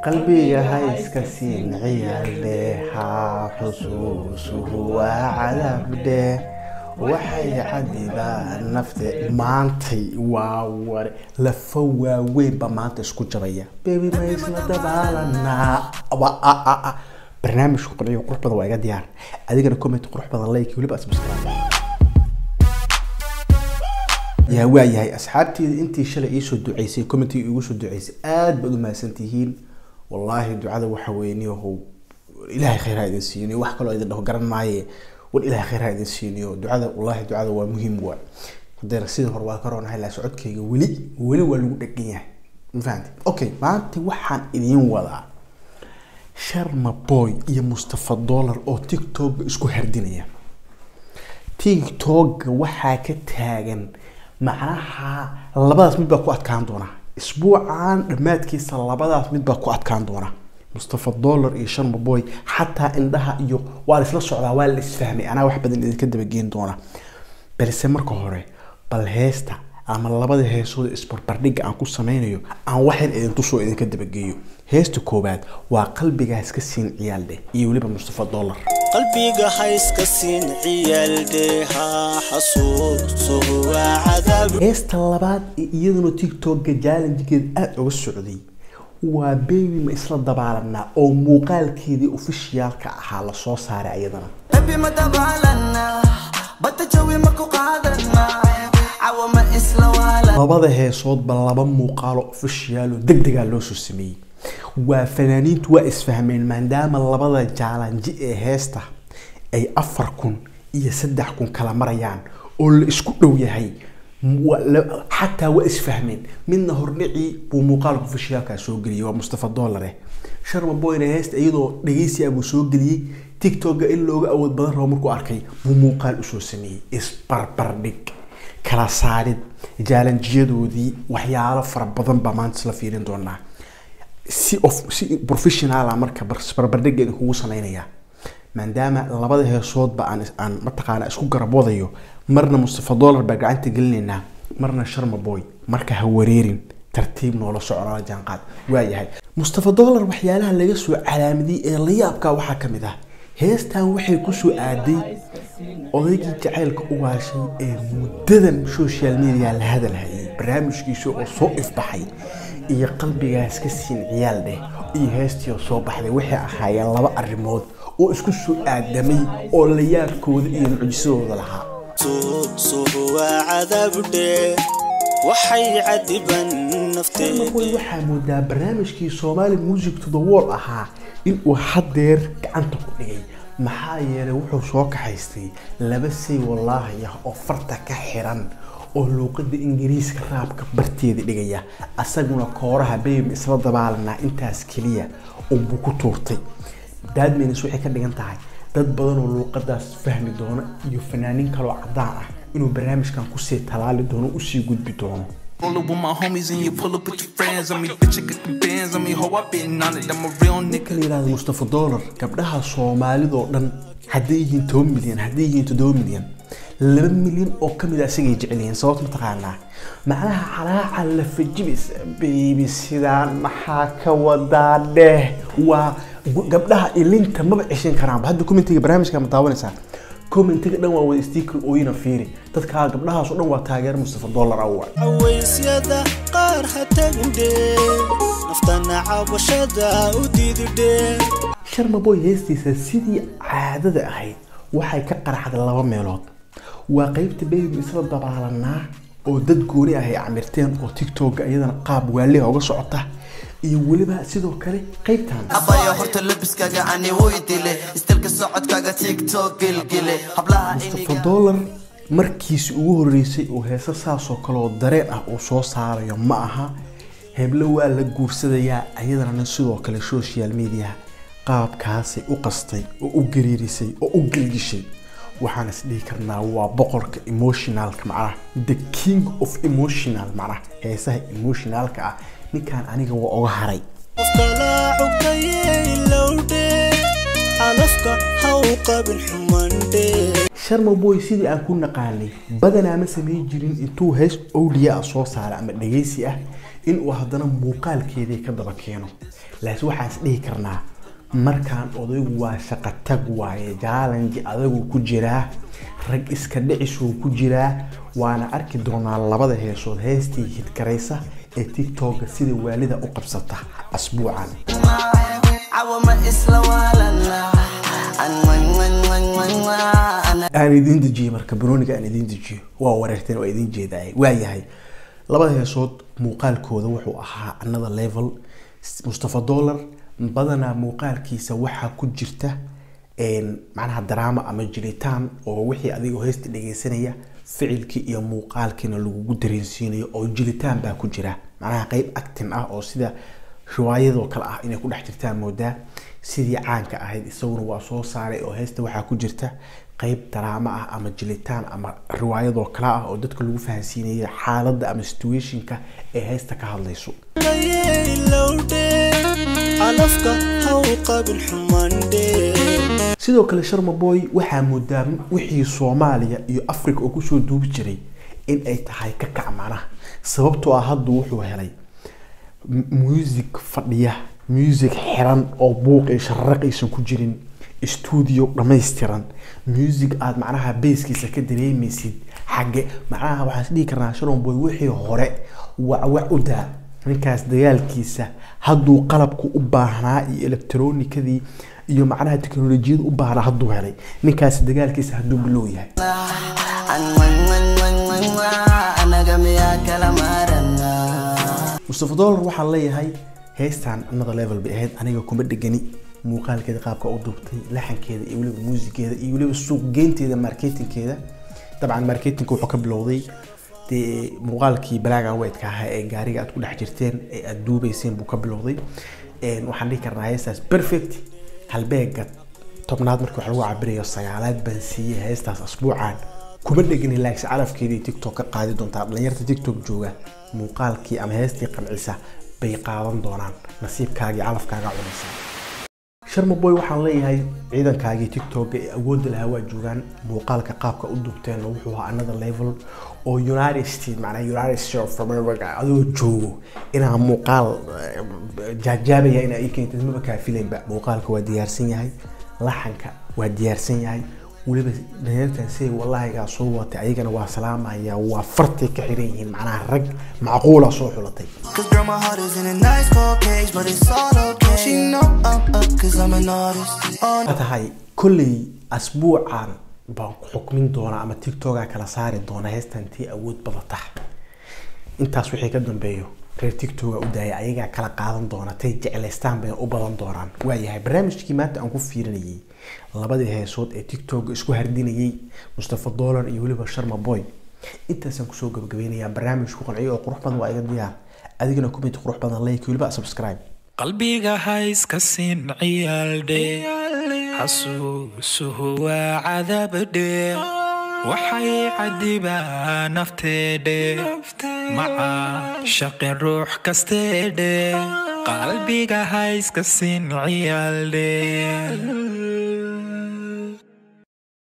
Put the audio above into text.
qalbiga ha iska siin ciyaaldhe haa xusuusuhu waa cadaabdhe waxay cadibaan nafte maantay waa ware lafa waaweynba maanta isku jabaya bebi ma isla dabaalanaa barnaamijku qanciyo qurux badan waa iga diyaar adigana comment qurux badan like weliba subscribe yaa waayahay asxaabteeda intii shalay iisoo duceysay commentiga iigu soo duceysay aad baad u mahadsantihiin wallaahi ducada waxa weyniyahow ilaahay khayraa idin siiniyo wax kaloo idin dhaho garan maaye war ilaahay khayraa idin siiniyo ducada wallaahi ducada waa muhiim waa hadeena sidii hore waa ka roonahay laa socodkayga weli weli waa lagu dhegan yahay ma fahanti okay maanta waxaan idiin wadaa sharma boy iyo mustafa dollar oo tiktok isku hardinaya tiktok waxaa ka taagan macnaha labadaas mid baa ku adkaan doona isbuucan dhammaadkiisa labadaas mid baa ku adkaan doona mustafa dollar iyo sharma boy xataa indhaha iyo waa la isla socdaa waa la isfahmay anaa wax badan idinka dabageen doona balse marka hore bal heesta ama labada heesooda isbarbardhigga aan ku sameynayo aan waxyar idintusoo idinka dabageeyo heesta koowaad waa qalbigaas ka siin ciyaaldhe iyo weliba mustafa dollar qalbiga hayska siin ciyaaldheha xasuusuhu waa cadaab heesta labaad ee iyaduna tiktoka jallengegeed aada uga socday waa baby ma isla dabaalanaa oo muuqaalkeedii ofishiyaalka ahaa lasoo saaray ayadana Baby ma dabaalana bata jawi ma ku qaadana cawo ma isla waala labada heesoodba laba muuqaalo ofishiyaalo deg degaa loo soo sameeyey waa fanaaniintu waa isfahmeen maadaama labada jaalanji ee heesta ay afar kun iyo saddex kun kala marayaan oo la isku dhow yahay Wa- la- xataa waa isfahmeen midna hordhicii buu muuqaalka ofishiyaalkaa soo geliyey waa mustafa dollare sharma boyna heesta iyadoo dhegeysiyaa buu soo geliyey tiktoka in looga awood badan rabo markuu arkay buu muuqaal usoo sameeyey isbarbardhig kala saarid jaalanjiyadoodii waxyaalo fara badan baa maanta isla fiirin doonaa si of si professionala marka bar- barbardhigga idin kugu sameynaya maadaama labada heesoodba aan is- aan mataqaana isku garab wadayo marna mustafa dollar baa gacanta gelinaynaa marna sharma boy marka ha wareerin tartiib noola soconala jaanqaad waayahay mustafa dollar waxyaalaha laga soo calaamadiyey ee la yaabka waxaa ka mid ah heestan waxay kusoo aaday odaygii jacaylka u waashay ee muddadan social media la hadalhayay barnaamijkiisa oo soo ifbaxay iyo qalbigaas ka siin ciyaal dheh iyo heestii oo soo baxday waxay ahaayeen laba arrimood oo isku soo aadamay oo la yaabkooda iyo mucjisadooda lahaa xasuusuhu waa cadaabdhe waxay cadiban nafteeda boy waxaa moodaa barnaamijkii Somali Music to the World ahaa in uu hadeer gacanta ku dhigay maxaa yeelay wuxuu soo kaxaystay laba say wallaahi ah oo farta ka xiran oo luuqada ingiriiska raabka barteeda dhigaya asaguna kooraha baby isla dabaalanaa intaas keliya unbuu ku tuurtay daadmeynis waxay ka dhigan tahay dad badan oo luuqadaas fahmi doona iyo fanaaniin kaloo cadaan ah inuu barnaamijkan kusii talaali doono usii gudbi doono Roll up with my homies and you pull up with your friends. I mean, bitch, I got the bands. I mean, ho, I been on it. I'm a real nigga. ninka la yidhahdo mustafa dollar gabdhaha soomaalidoo dhan hadday yihiin toban milyan hadday yihiin toddoba milyan laba milyan oo ka mid a isagay jecel yihiin sababta mataqaanaa macnaha calaaca lafajibis baby sidaan maxaa ka wadaa dheh waa gu- gabdhaha ilinta maba ceshan karaanba hadda commentiga barnaamijka ma daawanaysaa commentiga dhan waa wada sticker ooyina fiiri dadkaa gabdhahaas oo dhan waa taageer mustafa dollar awa cawaysyada qaar ha tagindhe naftana cabashada u diididhe sharma boy heestiisa sidii caadada ahayd waxay ka qaraxday laba meelood waa qeybta baby isla dabaalanaa oo dad gooni ah ay camirteen oo tiktoka iyadana qaab waaliha uga socota iyo weliba sidoo kale qeybtan abaya horta labiskaga ani way dile istilka socodkaga tiktok gilgile hablaha mustafa dollar markiisi ugu horeysay uu heeso saasoo kale oo dareen ah uu soo saarayo ma aha heblo waa la guursadayaa iyadana sidoo kale social media qaabkaasay u qastay oo u gariirisay oo u gelgishay waxaan is dhihi karnaa waa boqorka emotionalka macnaha the king of emotional macnaha heesaha emotionalka ah ninkan aniga waa uga haray qofkala cugayey lowdhe calafka ha u qabin xumandhe sharma boy sidii aan ku naqaanay badanaa ma samayn jirin intuu hees owliya ah soo saara ama dhegeysi ah inuu haddana muuqaalkeedii ka daba keeno laakiin waxaan is dhihi karnaa markaan odaygu waa shaqo tag waaye jaalanji adagu ku jiraa rag iska dhicisuu ku jiraa waana arki doonaa labada heesood heestii hidkaraysa ee tiktoka sida waalida u qabsata asbuucan عوما إسلا ولا أنا aan idiin dejiyey marka barooniga aan idiin dejiyo waa wareerteen waa idiin jeedaay waayahay labada heesood muuqaalkooda wuxuu ahaa another level mustafa dollar badanaa muuqaalkiisa waxaa ku jirta een, macnaha daraama ama jiritaan oo wixii adigoo heesta dhegeysanaya ficilkii iyo muuqaalkiina lagugu dareensiinayo oo jiritaan baa ku jira macnaha qeyb actin ah oo sida riwaayadoo kale ah inay ku dhex jirtaan moodaa sidii caanka ahayd isaguna waa soo saaray oo heesta waxaa ku jirta qeyb daraamo ah ama jilitaan ama riwaayadoo kale ah oo dadka lagu fahansiinaya xaaladda ama situationka ee heesta ka hadlayso lowdhe calafka ha u qabin xumandhe sidoo kale sharma boy waxaa moodaa wixii soomaaliya iyo africa oo kusoo duubi jiray in ay tahay ka kacmana sababtoo ah hadda wuxuu helay m- music fadhiya music xiran oo buuq iyo sharraq aysan ku jirin studio dhammaystiran music aad macnaha baskiisa ka dareemaysid xagge macnaha waxaan is dhihi karnaa sharon boy wixii hore wacwac u daa ninkaas dagaalkiisa hadduu qalabku u baahnaa iyo elektronikadii iyo macnaha teknolojiyada u baahnaa hadduu helay ninkaas dagaalkiisa hadduu bilow yahay أنا جميع كلام أرنا mustafa dollar waxaan leeyahay heystan another level bay ahayd aniga kuma dhegani muuqaalkeeda qaabka u duubtay laxankeeda iyo weliba muusigeeda iyo weliba suuqgeynteeda marketingkeeda dabcan marketingka wuxuu ka bilowday dee muuqaalkii black and white ka ahaa ee gaariga aad ku dhex jirteen ee aad duubayseen buu ka bilowday Een, waxaan dhihi karnaa heestaas perfect halbeega tobnaad markii wax lagu cabirayo sagaalaad baan siiyey heestaas asbuucan kuma dhegani laakse calafkeedii tiktok ka qaadi doontaa dhalinyarta tiktok jooga muuqaalkii ama heestii qancisa bay qaadan doonaan nasiibkaagii calafkaaga cunaysa sharma boy waxaan leeyahay ciidankaagii tiktok ee awoodda lahaa waa joogaan muuqaalka qaabka u duubteen wuxuu ahaa another level oo united states macnaa united states of america adoo joogo inaa muuqaal eh, jaajaabaya inaa ii keentid maba kaafilaynba muuqaalka waa diyaarsan yahay laxanka waa diyaarsan yahay weliba dhalinyartan siday wallahigaa soo watay ayagana waa salaamaya waa fartay ka xiran yihiin macnaha rag macquula soo xulatay Cause girl, my heart is in a nice cold cage, but it's all okay. She know I'm up, cause I'm an artist. Oh, Waxay tahay kolley asbuucan baan ku xukmin doonaa ama tiktoka kala saari doona heestan tii awood badata intaas wixii ka dambeeyo reer tiktoka u daaya ayagaa kala qaadan doona tay jeclaystaan bay u badan doonaan waayahay barnaamijkii maanta aan ku fiirinayay labadii heesood ee tiktoka isku hardinayay mustafa dollar iyo weliba sharma boy intaasaan kusoo gabagabeynayaa barnaamij ku qanciyo oo qurux badan waa iga diyaar adigana kumid qurux badan like weliba subscribe qalbiga hayska siin ciyaaldhe xasuusuhu waa cadabdhe waxay cadibaa nafteedhe maca shaqin ruux kasteedhe qalbiga hayska siin ciyaaldhe